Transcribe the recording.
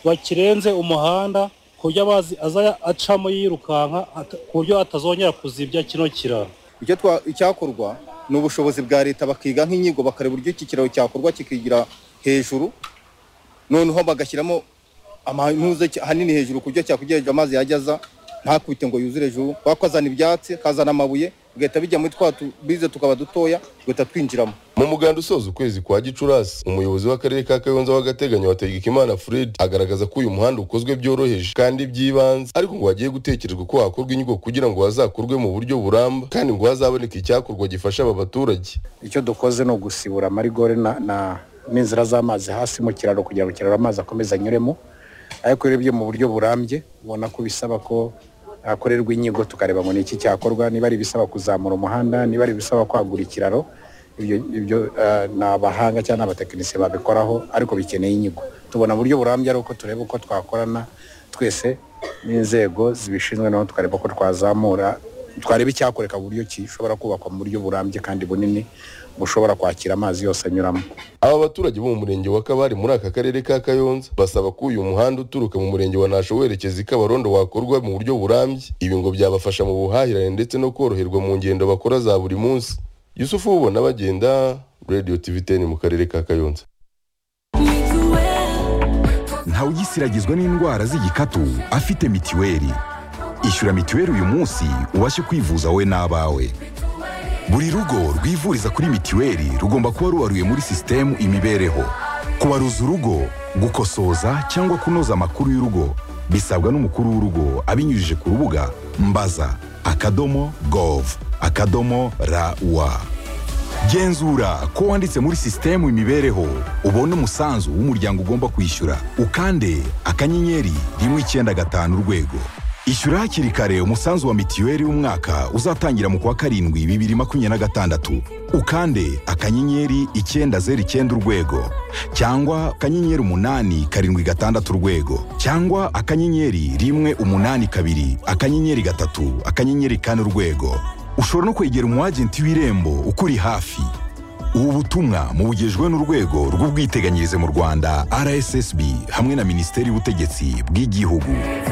bakirenze umuhanda ku buryo amazi aza acamo yirukanka at- ku buryo atazongera kuzibya kino kiraro icyo twa- icyakorwa ni ubushobozi bwa leta bakiga nk'inyigo bakareba uburyo iki kiraro cyakorwa kikigira hejuru noneho bagashyiramo amanuze ki- hanini hejuru ku buryo cyakugera hejuru amazi yajya aza ntakubite ngo yuzure hejuru kubera ko azana ibyatsi akazana amabuye bigahita bijya muri twa tubize tukaba dutoya tugahita twinjiramo mu muganda usoza ukwezi kwa gicurasi umuyobozi w'akarere ka kayonza w'agateganyo wategekimana fred agaragaza ko uyu muhanda ukozwe byoroheje kandi by'ibanze ariko ngo hagiye gutekerezwa ko hakorwa inyigo kugira ngo hazakorwe mu buryo buramba kandi ngo hazaboneke icyakorwa gifasha aba baturage icyo dukoze ni ugusibura amarigore na- na- n'inzira z'amazi hasi mu kiraro kugira ngo ikiraro amazi akomeze anyuremo ariko urebye mu buryo burambye ubona ko bisaba ko hakorerwa inyigo tukareba ngo ni iki cyakorwa niba ari ibisaba kuzamura umuhanda niba ari ibisaba kwagura ikiraro ibyo ibyo eh, ni abahanga cyangwa ni abatekinisiye babikoraho ariko bikeneye inyigo tubona mu buryo burambye ari uko tureba uko twakorana twese n'inzego zibishinzwe naho tukareba ko twazamura twareba icyakoreka mu buryo gishobora kubakwa mu buryo burambye kandi bunini bushobora kwakira amazi yose anyuramo aba baturage bo mu murenge wa kabari muri aka karere ka kayonza basaba ko uyu muhanda uturuka mu murenge wa nasho werekeza i kabarondo wakorwa mu buryo burambye ibi ngo byabafasha mu buhahirane ndetse no koroherwa mu ngendo bakora za buri munsi yusufu ubona bagenda radio tv 10 mu karere ka kayonza ntawugisiragizwa n'indwara z'igikatu afite mitiweli ishyura mitiweli uyu munsi ubashe kwivuza wowe n'abawe buri rugo rwivuriza kuri mitiweli rugomba kuba rubaruye muri sisitemu imibereho kubaruza urugo gukosoza cyangwa kunoza amakuru y'urugo bisabwa n'umukuru w'urugo abinyujije ku rubuga mbaza akadomo gov akadomo rawa genzura ko wanditse muri sisitemu imibereho ubone umusanzu w'umuryango ugomba kwishyura ukande akanyenyeri rimwe icyenda gatanu urwego ishyura hakiri kare umusanzu wa mitiweli w'umwaka uzatangira mu kwa karindwi bibiri makumyabiri na gatandatu ukande akanyenyeri icyenda zeru icyenda urwego cyangwa akanyenyeri umunani karindwi gatandatu urwego cyangwa akanyenyeri rimwe umunani kabiri akanyenyeri gatatu akanyenyeri kane urwego ushobora no kwegera umwagenti w'irembo ukuri hafi ubu butumwa mubugejwe n'urwego rw'ubwiteganyirize mu rwanda rssb hamwe na minisiteri y'ubutegetsi bw'igihugu